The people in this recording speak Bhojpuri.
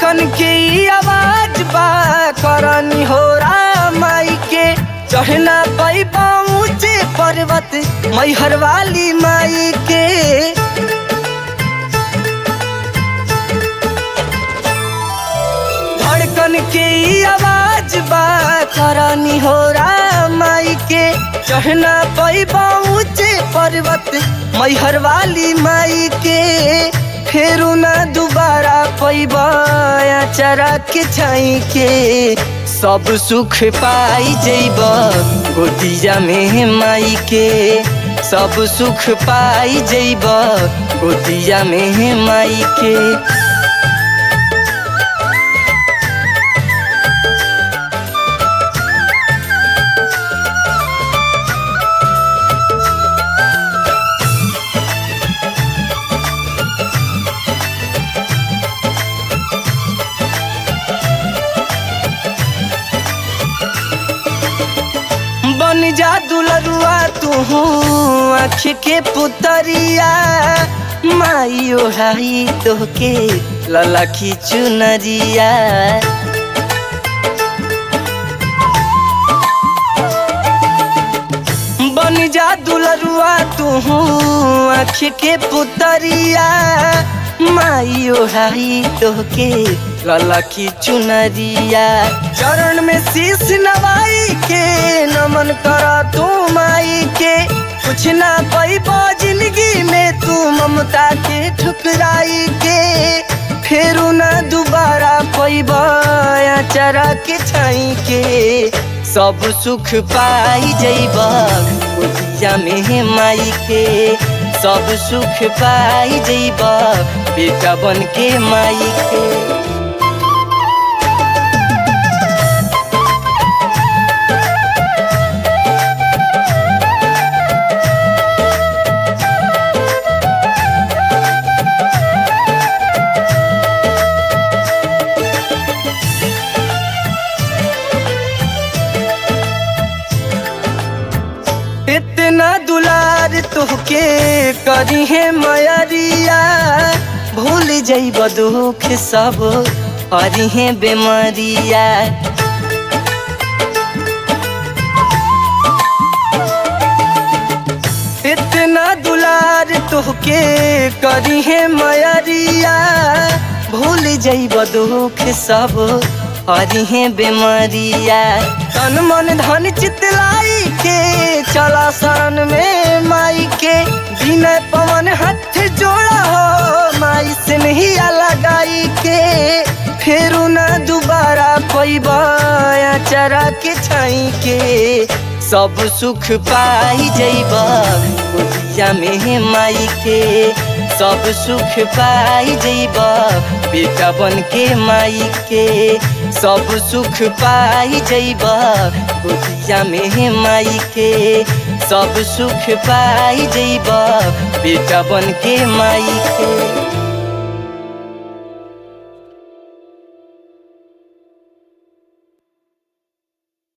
धड़कन के ई आवाज बा करनी हो माई के चढ़ना पैबा ऊंचे पर्वत मैहर वाली माई के धड़कन के ई आवाज बा करनी हो माई के चढ़ना पैबा ऊंचे पर्वत मैहर वाली माई के फेरू ना दोबारा पैबा चरा के छाई के सब सुख पाई जैब गोदिया में माई के सब सुख पाई जैब गोदिया में माई के बन जा दुलरुआ तू आँख के पुतरिया माई ओढ़ाई तोहके ललखी चुनरिया बन जा दुलरुआ तू आँख के पुतरिया माई ओढ़ाई तोहके ललखी चुनरिया चरण में शीश नवाई के नमन करा तू माई के कुछ ना पैबो जिंदगी में तू ममता के ठुकराई के फेरू ना दोबारा पैबो चरा के छाई के सब सुख पाई जैब गोदिया में माई के सब सुख पाई जैब बेटा बन के माई के इतना दुलार तोहके करी है मयरिया भूल जैब दुख सब हरी है बेमारिया इतना दुलार तोहके करी है मयरिया भूल जैब दुख सब हरी है बेमारिया तन मन धन चितलाई के चला शरण में माई के विनय पवन हाथ जोड़ा हो माई से नहीं लगाई के फेरू ना दोबारा पैबा चरा के छाई के सब सुख पाई जैब गोदिया में माई के सब सुख पाई जैब बेटा बन के माई के सब सुख पाई जैब गोदिया में माई के सब सुख पाई जैब बेटा बन के माई के